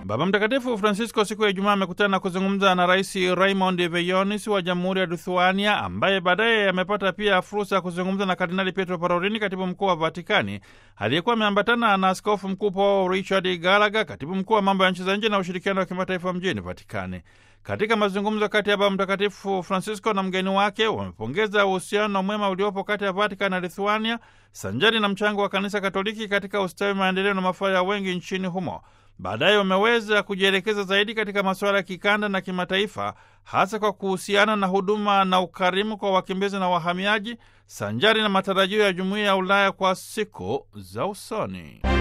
Baba Mtakatifu Francisco siku ya Ijumaa amekutana na kuzungumza na Rais Raymond Veyonis wa Jamhuri ya Lithuania, ambaye baadaye amepata pia fursa ya kuzungumza na Kardinali Pietro Parolini, katibu mkuu wa Vatikani, aliyekuwa ameambatana na askofu mkuu Paul Richard Gallagher, katibu mkuu wa mambo ya nchi za nje na ushirikiano wa kimataifa mjini Vatikani. Katika mazungumzo kati ya Baba Mtakatifu Francisco na mgeni wake, wamepongeza uhusiano mwema uliopo kati ya Vatican na Lithuania, sanjari na mchango wa Kanisa Katoliki katika ustawi, maendeleo na mafaa ya wengi nchini humo. Baadaye wameweza kujielekeza zaidi katika masuala ya kikanda na kimataifa, hasa kwa kuhusiana na huduma na ukarimu kwa wakimbizi na wahamiaji, sanjari na matarajio ya jumuiya ya Ulaya kwa siku za usoni.